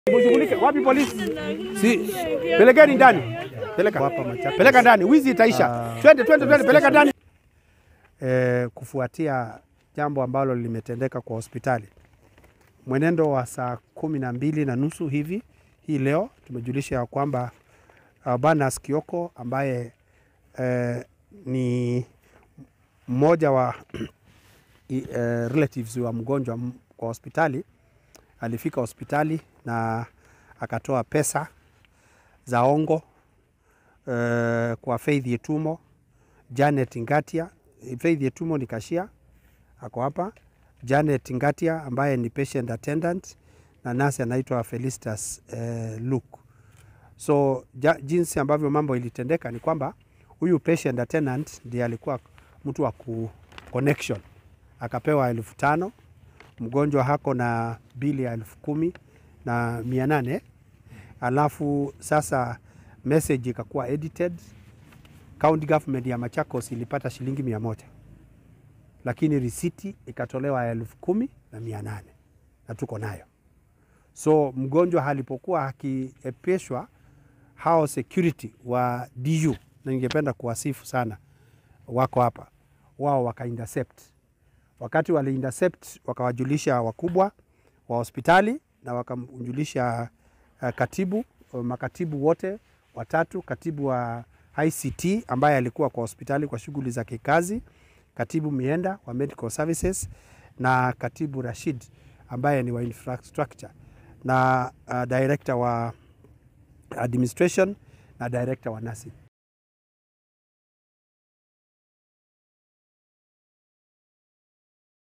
Mshughulike. Wapi polisi? Si pelekeni ndani. Peleka hapa Machakos. Peleka ndani. Wizi itaisha. Twende twende twende peleka ndani. Eh, kufuatia jambo ambalo limetendeka kwa hospitali mwenendo wa saa kumi na mbili na nusu hivi hii leo tumejulisha ya kwamba uh, Barnas Kioko ambaye eh, ni mmoja wa i- eh, relatives wa mgonjwa m- kwa hospitali alifika hospitali na akatoa pesa za ongo eh, kwa Faith Yetumo, Janet Ngatia. Faith Yetumo ni kashia ako hapa, Janet Ngatia ambaye ni patient attendant na nasi anaitwa Felicitas eh, Luke. So ja, jinsi ambavyo mambo ilitendeka ni kwamba huyu patient attendant ndiye alikuwa mtu wa ku connection, akapewa elfu tano mgonjwa hako na bili ya elfu kumi na mia nane alafu sasa message ikakuwa edited. County government ya Machakos ilipata shilingi mia moja lakini risiti ikatolewa elfu kumi na mia nane na tuko nayo. So mgonjwa alipokuwa akiepeshwa, hao security wa DU, na ningependa kuwasifu sana, wako hapa, wao waka intercept. Wakati wali intercept, wakawajulisha wakubwa wa hospitali na wakamjulisha uh, katibu makatibu wote watatu, katibu wa ICT ambaye alikuwa kwa hospitali kwa shughuli za kikazi, katibu Mienda wa Medical Services na katibu Rashid ambaye ni wa infrastructure na uh, director wa administration na director wa nursing.